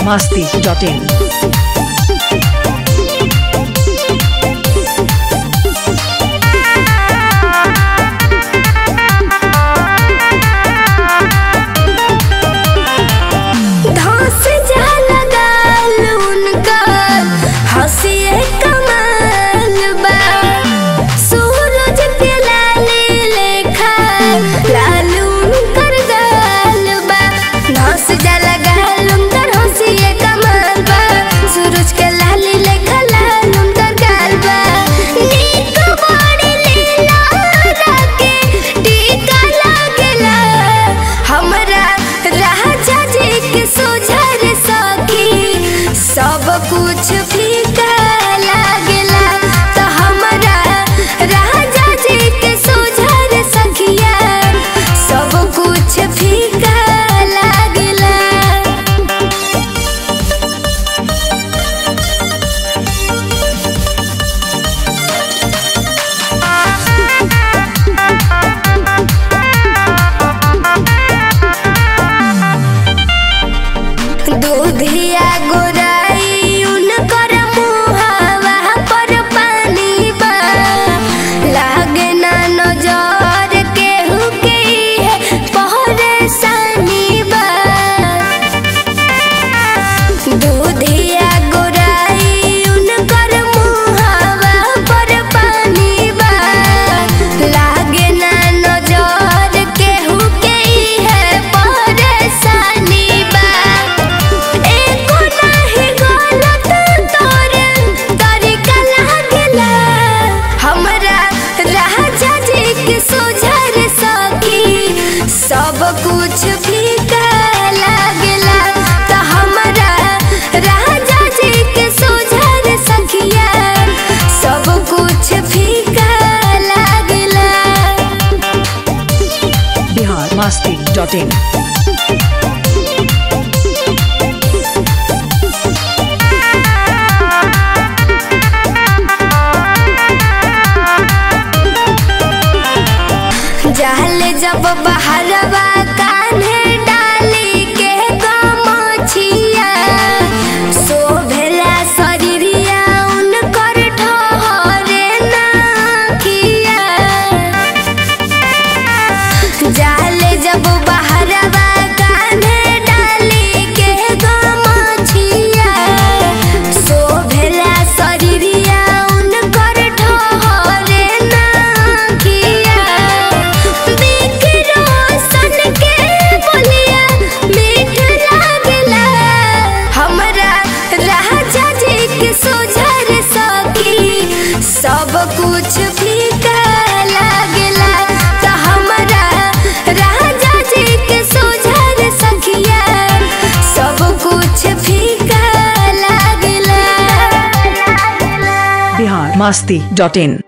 biharmasti.in धस जा लगाल उनकर हंसिए कमाल बा सूरज के लाली लेखा लाल उनकर गाल बा धस जा लगाल उनकर हंसिए कमाल बा सूरज के लाली लेखा लाल उनकर गाल बा नीक बड़ी लीला राके टीका लागेला हमरा राजा जी के सोझर सखी सब कुछ फीका लागेला तो हमरा राजा जी के सोझर सखिया सब कुछ फीका लागेला दूधिया गोराई उनकर मुहावा पर पानी बा लागे ना नजर केहू के है परेशानी बा दूधिया गोराई उनकर मुहावा पर पानी बा लागे ना नजर केहू के है परेशानी बा एको नाही गलत तोर तरीका लागेला हमरा राजा जी के सोझर सखी सब कुछ फीका लागेला तो हमरा राजा जी के सोझर सखिया सब कुछ फीका लागेला biharmasti.in जाले जब बहरवा कान्हे डाली के गमछिया शोभेला शरीरिया उनकर ठहरे नाखिया जाले जब बहरवा कान्हे डाली के गमछिया शोभेला शरीरिया उनकर ठहरे नाखिया बिकरो सन के बोलिया मीठ लागेला हमरा राजा जी के सोझर सखी सब कुछ फीका लागेला तो हमरा राजा जी के सोझर सखिया सब कुछ फीका लागेला biharmasti.in